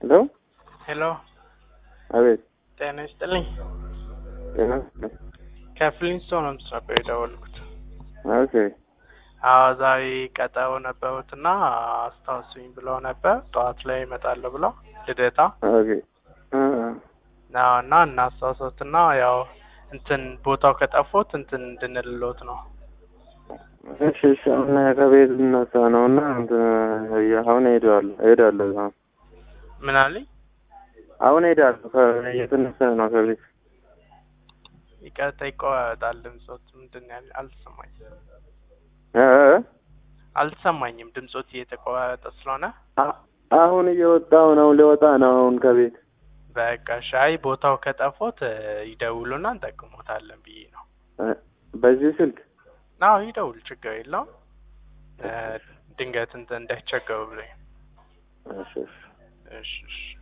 ሄሎ ሄሎ አቤት ጤና ይስጥልኝ። ጤና ይስጥልኝ። ከፍሊንስቶን ነው ነበር የደወልኩት። ኦኬ አዎ ዛሬ ቀጠሮ ነበሩትና አስታውሱኝ ብለው ነበር። ጠዋት ላይ እመጣለሁ ብለው ልደታ ኦኬ እ ነው እና እናስታውሶትና ያው እንትን ቦታው ከጠፎት እንትን እንድንልሎት ነው። እሺ እሺ አሁን ከቤት ልነሳ ነው እና እንትን አሁን እሄዳለሁ እሄዳለሁ አሁን ምን አለኝ? አሁን እሄዳለሁ ከ- እየተነሳ ነው ከቤት ይቀርታ ይቆራረጣል ድምፆት። ምንድን ነው ያለ? አልተሰማኝም እ እ አልተሰማኝም ድምፆት እየተቆራረጠ ስለሆነ አ- አሁን እየወጣሁ ነው ሊወጣ ነው አሁን ከቤት በቃ ሻይ ቦታው ከጠፎት እ፣ ይደውሉና እንጠቅሞታለን ብዬ ነው። እ፣ በዚህ ስልክ አዎ ይደውል፣ ችግር የለውም። እ፣ ድንገት እንትን እንዳይቸገሩ ብሎኝ። እሺ እሺ እሺ እሺ